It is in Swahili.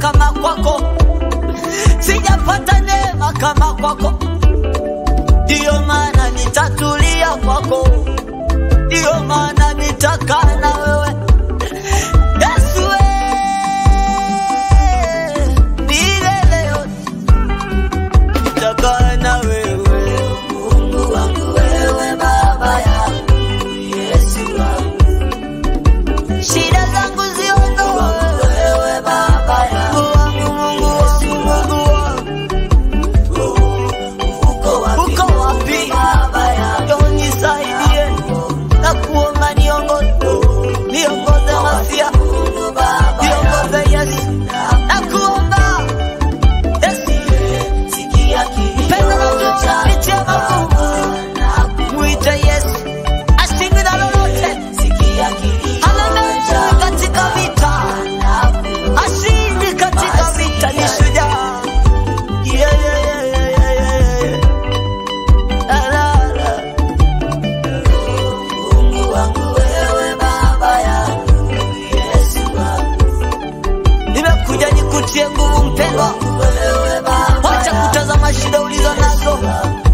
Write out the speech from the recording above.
kama kwako, sijapata neema kama kwako, ndiyo maana nitatulia kwako, ndiyo maana nitakaa na wewe Yesu, eh, milele yote nitakaa na wewe, Mungu wangu, wewe Baba yangu, Yesu wangu shida zangu ziondoe wewe baba yangu wangu Mungu wangu Mungu wangu uko wapi baba yangu nisaidie na kuomba niongoze niongoze masia niongoze Yesu na kuomba Yesu sikia kilio cha magumu mwite Yesu ashinde na lolote sikia kilio Haleluya katika vita ashindi katika vita ni shujaa yeah, yeah, yeah, yeah, yeah, yeah. La, la, la. Mungu wangu wewe baba yangu Yesu wangu nimekuja nikutie nguvu mpendwa wacha kutazama shida ulizo nazo